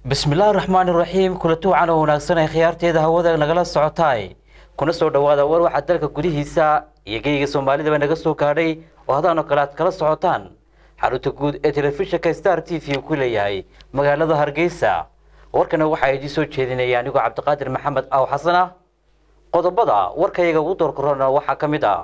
bismillaahi raxmaani raxiim kulanti wacan oo wanaagsan ay khiyaarteeda hawada nagala socotaay kuna soo dhowaada war waxaa dalka gudihiisa iyo geyga soomaalidaba naga soo gaadhay oo hadaan oo kale aad kala socotaan xarunta guud ee telefishinka star t v ku leeyahay magaalada hargeysa warkana waxaa idiin soo jeedinaya anigoo cabdiqaadir maxamed aaw xasan ah qodobada warkayaga ugu doorkorona waxaa ka mid ah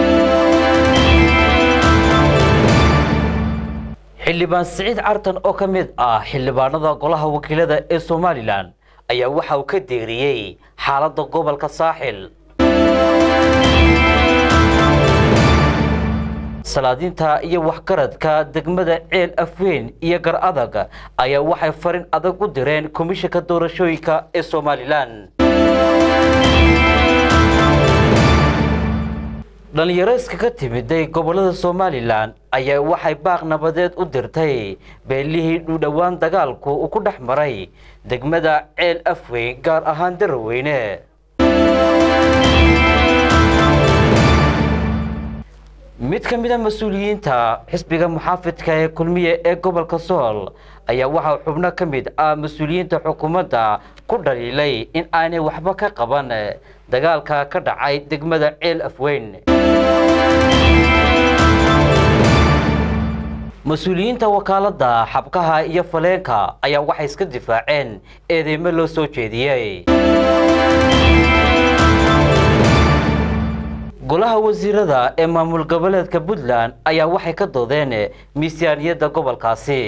xildhibaan siciid cartan oo ka mid ah xildhibaanada golaha wakiilada ee somalilan ayaa waxa uu ka deeriyey xaaladda gobolka saaxil salaadiinta iyo waxgaradka degmada ceel afweyn iyo gar adag ayaa waxay farin adag u direen komishanka doorashooyinka ee somalilan dhalinyaro iskaga timiday gobolada somalilan ayaa waxay baaq nabadeed u dirtay beelihii dhudhowaan dagaalku uu ku dhex maray degmada ceel afweyn gaar ahaan daraweyne mid ka mid a mas-uuliyiinta xisbiga muxaafidka ee kulmiye ee gobolka sool ayaa waxaa xubno ka mid ah mas-uuliyiinta xukuumadda ku dhaliilay in aanay waxba ka qaban dagaalka ka dhacay degmada ceel afweyn mas-uuliyiinta wakaaladda xabkaha iyo faleenka ayaa waxay iska difaaceen eedeymo loo soo jeediyey golaha wasiirada ee maamul goboleedka puntland ayaa waxay ka doodeen miisaaniyadda gobolkaasi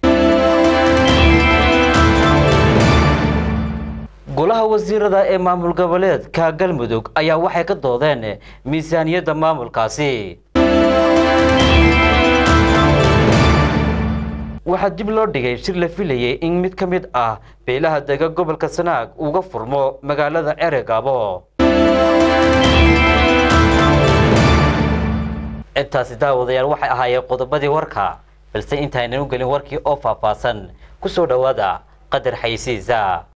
golaha wasiirada ee maamul goboleedka galmudug ayaa waxay ka doodeen miisaaniyadda maamulkaasi waxaa dib loo dhigay shir la filayay in mid ka mid ah beelaha dega gobolka sanaag uga furmo magaalada ceregaabo intaasi daawadayaal waxay ahaayeen qodobadii warka balse intaynan u gelin warkii oo faahfaahsan ku soo dhowaada qadar xaysiisa